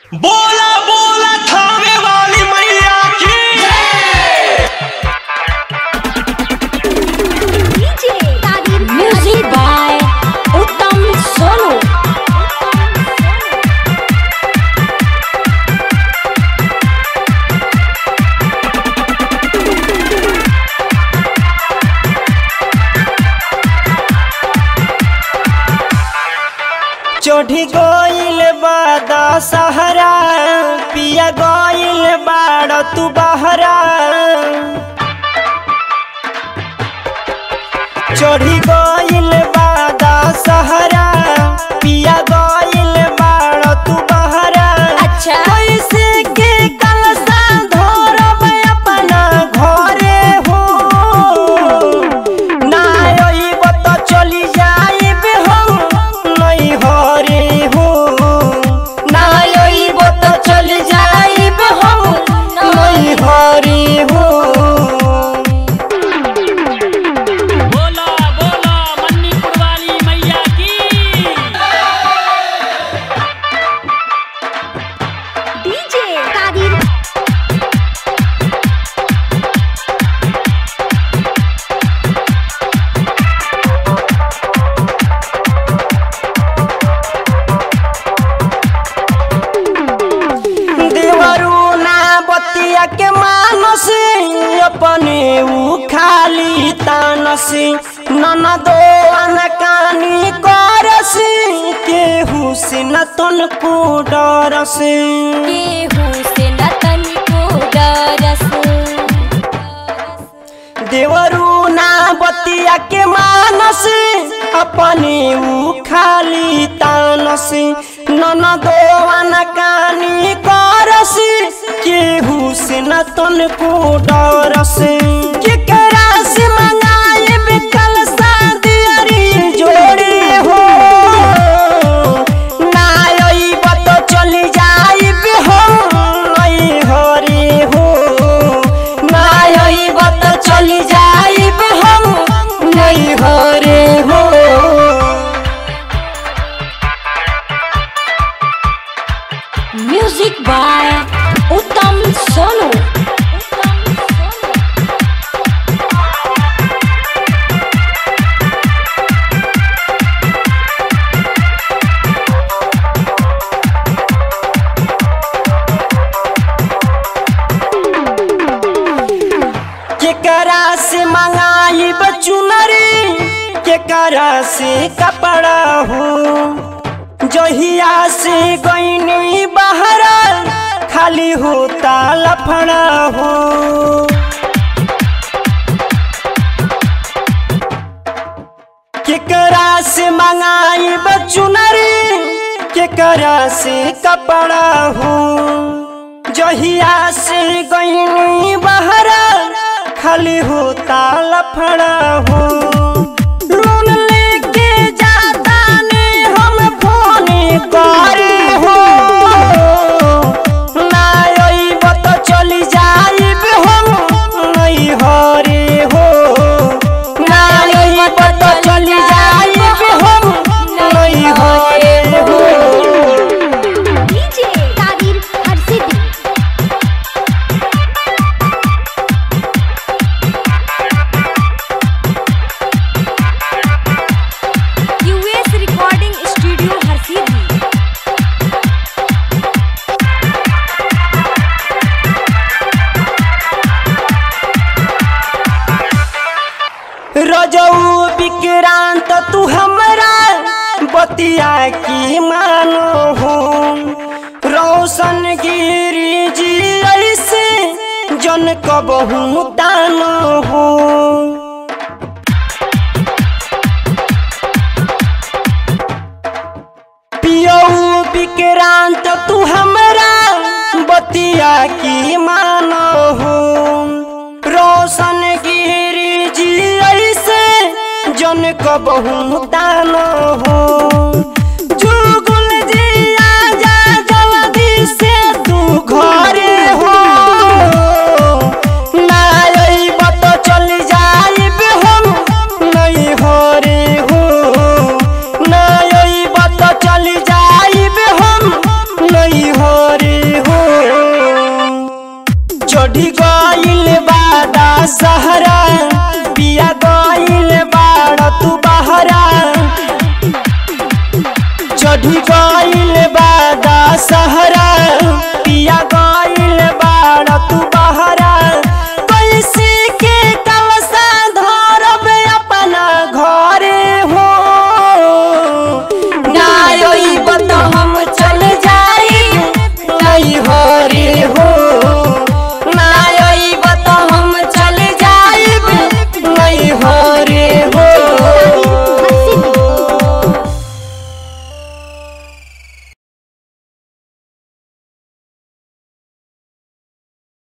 बोला बोला थामे वाली मैया की Music by Uttam Sonu. चढ़ी गईल बादा सहरा पिया गईल बाड़ तू बहरा चढ़ी गईल बादा सहरा पिया गईल बाड़ तू बहरा अच्छा। कैसे के कलसा धरब अपना घरे हो ना अइब त चली जाइब हम नहीं हरे हो ना अइब त चली जाइब हम नहीं हरे हो बोला बोला मन्नीपुर वाली मैया की DJ Kadir. देवरू ना बतिया के मानस अपने ऊ खाली तानस नन दो अनकानी करस केहू से न तन को डरस केहू से न तनिको डरस देवरू ना बतिया के मानस अपने ऊ खाली तानस नन दो अनकानी करस केहू से न तन को डरस केकरा से मंगाए बिकल सादियरी जोड़े हो ना अइब त चली जाइब हम नहीं हरे हो ना अइब त चली जाइब हम नहीं हरे हो Music by Uttam Sonu. केकरा से मंगाई चुनरी केकरा से कपड़ा हो जहिया से गईनी बहरा खाली होता लफड़ा हो केकरा से मंगाई चुनरी केकरा से कपड़ा हो जहिया से गईनी बहरा खाली होता लफड़ा हो लोन लेके जाता ने हम फोन करे हो ना अइब त चली जाइब हम नहीं हरे हो ना अइब त चली जाइब हम नहीं हरे हो DJ Kadir Harsidi. US Recording Studio Harsidi. रजऊ विक्रांत तू हमरा बतिया की मानो हो रोशन गिरी जी ऐसे जन कबहू तानो हो पियऊ विक्रांत तू हमरा बतिया की मानो हो रोशन गिरी जी ऐसे जन कबहू तानो हो जुगुल जी आजा जल्दी से तू घरे हो ना अइब त चली जाइब हम नहीं हरे हो ना अइब त चली जाइब हम नहीं हरे सहरा पिया गइल बाड़ तू बहरा चढ़ी गइल बाड़ा सहरा पिया गइल बाड़ तू बहरा